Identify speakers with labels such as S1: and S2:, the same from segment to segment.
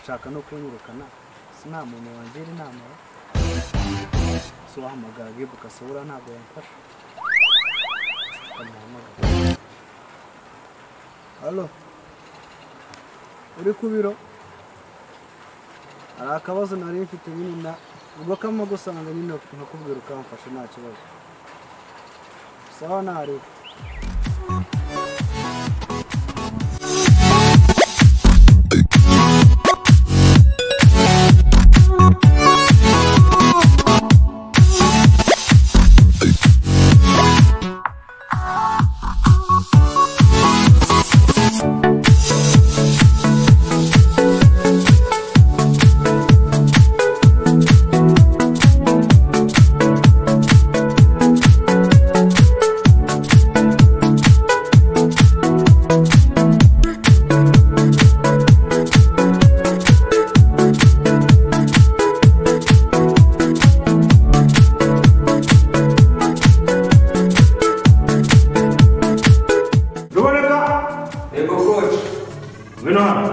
S1: ushaka no kunyirukana si nta muntu wangira inama si wahamagara wibuka ugasubura ntabwo yamfasha ukamuhamagara halo uri ku biro hari akabazo nari mfite nyine na ubwo kamwe gusanga nyine nkakubwira ukamfasha nta kibazo sawa ntareba
S2: ruboneka
S3: Yego koci
S2: ngwino hano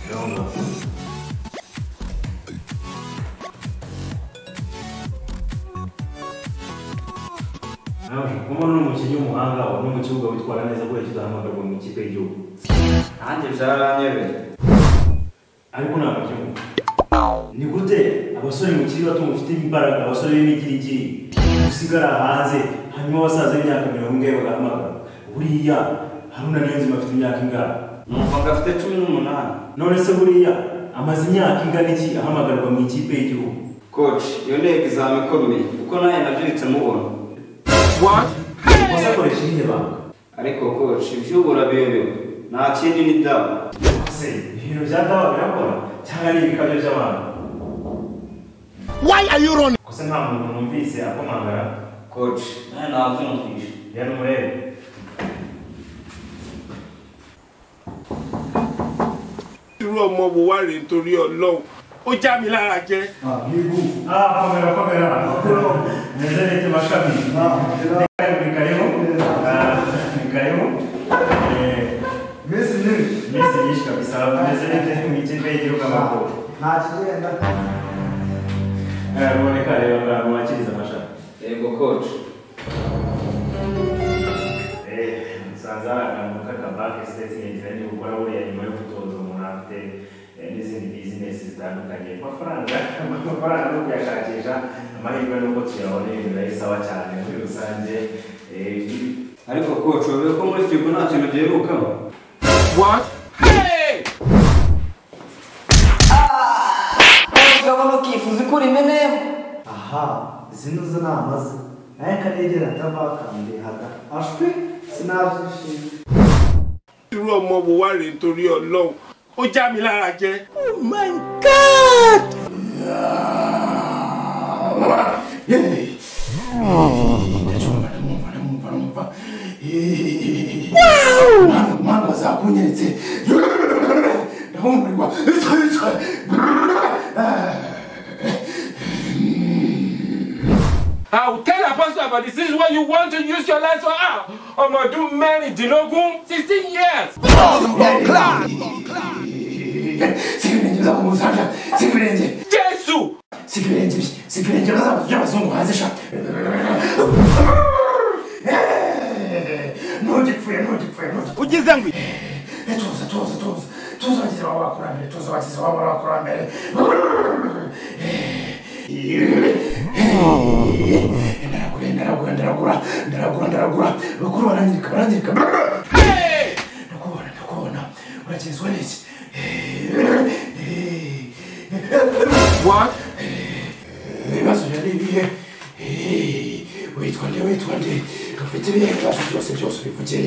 S2: Yongo. Nawe, umuntu ni umukinnyi w'umuhanga uri mu kibuga witwara neza kubera kizahamagarwa mu ikipe y'igihugu
S3: nanjye byaranyobeye
S2: ariko ntabwo byumva ni gute abasore mu kiri bato mufite imbaraga abasore b'imigirigiri usigara hanze hanyuma abasaza b'imyaka mirongo ine bagahamagara buriya haruna niyonzima afite imyaka ingana
S3: numva ngo afite cumi n'umunani
S2: none se buriya amaze imyaka ingana iki ahamagarwa mu ikipe y'igihugu
S3: koci iyo ntego izaba ikomeye kuko nawe nabyirutse mubona
S2: gusa akoresha irihe banga
S3: ariko koci iby'ubu urabiyobewe nta kindi ni dawa
S2: se ibintu bya dawa birakora cyangwa ari ibikabyo by'abantu
S4: Why are you running?
S2: gusa nta muntu numvise akomangara
S3: koci nawe nabyumvishe
S2: rero murebe
S4: irú ọmọ wo wá rèé nítorí ọlọ́run ó já mi lára jẹ.
S2: bigu komera komera nezereke mashami bikayeho bikayeho
S1: minsi myinshi
S2: minsi myinshi kabisa nezereke mu ikipe y'igihugu amaguru
S1: nta kigenda
S2: ruboneka rero abantu bakiriza amashami
S3: yego koci
S2: usanze hari akantu k'akabake sitetingi gukora buriya nyuma yo gutoza umuntu afite eh, n'izindi bizinesi zitandukanye amafaranga amafaranga yo kuyashakisha amahirwe nuko tuyaboneye birayisaba cyane muri rusange eh,
S3: ariko koci urebe ko muri firigo nta kintu giherukamo
S4: What? Hey!
S3: ukabona ukifuza ukura imenemo
S1: aha zino zo ni amaze naye kanegera atavakandihaga ashwi sinabyishimiye
S4: irú ọmọ wo wá rèé nítorí ọlọ́run ó já mi lára jẹ. Oh my
S5: mwana wazakunyeretse ndahumurirwa
S4: I will tell apostle about the things where you want to use your life for ah ọmọ ọdún mẹ́rìndínlógún sixteen years.
S5: sikibirenge bizakumuzanja sikibirenge
S4: Jésù
S5: sikibirenge sikibirenge by'abazungu hanze sha ntugipfuye ntugipfuye ugeze ngwi tuza tuza tuza tuza bagize baba bakurambere tuza bagize baba bakurambere ndaragura ndaragura ndaragura ndaragura ndaragura bakuru barangirika barangirika ndakubona ndakubona uragezwa n'iki ibibazo byari ibihe witwa nde witwa nde ufite ibihe ibibazo byose byose ubivuge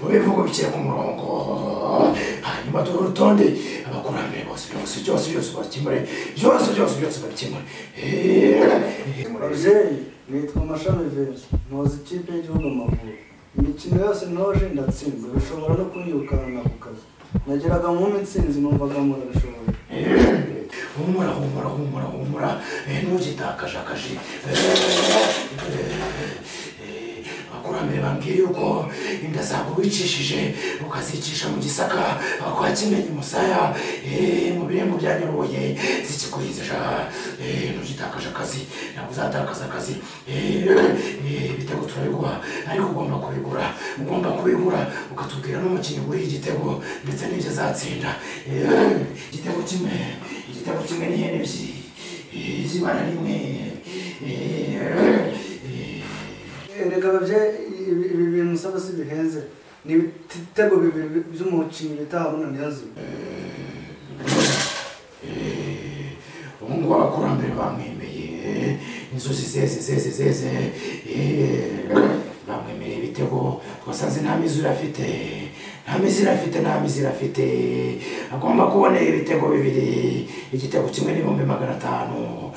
S5: ubivuge ubishyire ku murongo hanyuma duhe urutonde abakurambere bose byose byose byose babikemure byose byose byose babikemure
S1: ababyeyi nitwa mashami vizi ntoza ikipe y'igihugu amavubi imikino yose ntoje ndatsinze bishobora no kunyirukana ku kazi nageraga mu mitsinzi numvaga murabishoboye
S5: humura humura humura humura ntugitakaje akaji abakurambere bambwiye yuko inda zawe wicishije ukazicisha mu gisaka aho kwa kimenyi musaya eh, mu birembo bya nyarubuye zikikuhizija eh, ntugitakaje akazi ntabwo uzatakaza akazi eh, eh, ibitego turabiguha ariko ugomba kubigura ugomba kubigura ukatubwira n'umukinnyi wuriye igitego ndetse n'ibyo azatsinda Eh, igitego kimwe igitego kimwe n'ihene ebyiri eh, zibana rimwe Eh, eh,
S1: erega ababyeyi ibi ibi bintu usaba si bihenze ni ibitego bibiri by'umukinnyi bita haruna niyazima
S5: ubu ngubu abakurambere bamwemeye inzozi zeze zeze zeze eh, bamwemereye ibitego twasanze nta mizura afite nta mizira afite nta mizira afite agomba kubonera ibitego bibiri igitego kimwe n'ibihumbi magana atanu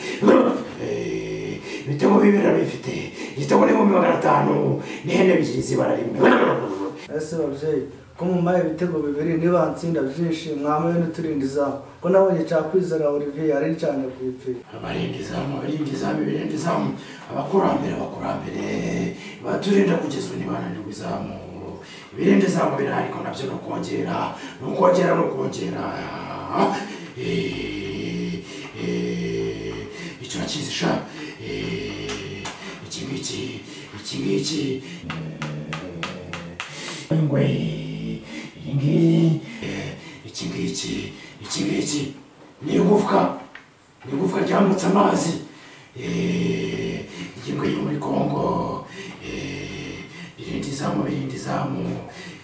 S5: Eh, ibitego bibiri arabifite igitego n'ibihumbi magana atanu n'ihene ebyiri zibara rimwe
S1: ese babyeyi ko mumpaye ibitego bibiri niba nsinda byinshi mwamaye n'uturindi izamu ko nabonye cyakwizera olivier ari cyane ku ipfiri
S5: abarinda izamu abarinda izamu abarinda izamu abakurambere abakurambere baturinda kugeza ubu ntibananirwa izamu ibirinda izamu birahari ko nabyo ni ukongera ni ukongera ni ukongera Eh, eh, icyo nakizi sha Eh, iki ngiki iki ngiki Eh, ingwe iyi ngiyi Eh, iki ngiki iki ngiki ni igufwa ni igufwa ryambutse amazi Eh, ingingo yo muri kongo Eh, irindi zamu irindi zamu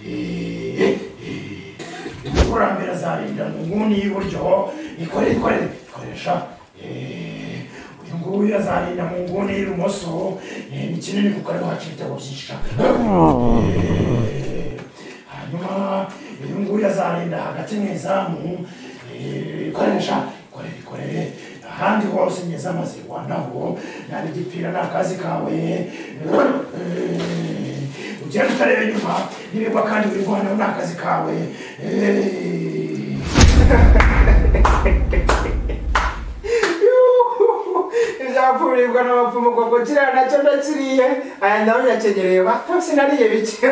S5: Eh, eh, kurambira azarinda mu nguni y'iburyo ikore ikore ikoresha Eh, uyu nguyu azarinda mu nguni y'ibumoso Eh, ni kinini kuko ariho haca ibitego byinshi sha. Eh, hanyuma uyu nguyu azarinda hagati mu izamu eh, ikoresha ikorere ikorere ahandi hose ngeze amaze rwandaho nari gipfira ni akazi kawe Eh, ugenda utareba inyuma n'ibigwa kandi buri rwanda ni akazi kawe Eh.
S6: ibyapfurirwa n'abapfumu ubwo kiriya nacyo ndakiriye aya ndabona nyakenyereye batose nariye bike